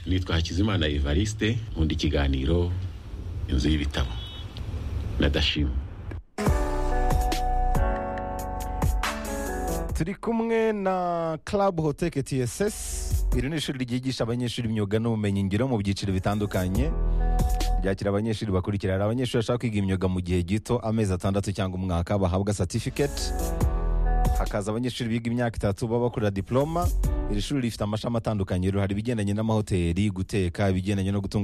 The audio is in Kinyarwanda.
nitwa hakizimana evariste nkunda ikiganiro inzu y'ibitabo ndashima turi kumwe na club hoteke tss iri ni ishuri ryigisha abanyeshuri imyuga n'ubumenyingiro mu byiciro bitandukanye ryakira abanyeshuri bakurikira hari abanyeshuri bashaka kwiga imyuga mu gihe gito amezi atandatu cyangwa umwaka bahabwa certificate hakaza abanyeshuri biga imyaka itatu baba bakorera diploma iri shuri rifite amashami atandukanye hari ibigendanye n'amahoteli guteka ibigendanye no gutunganya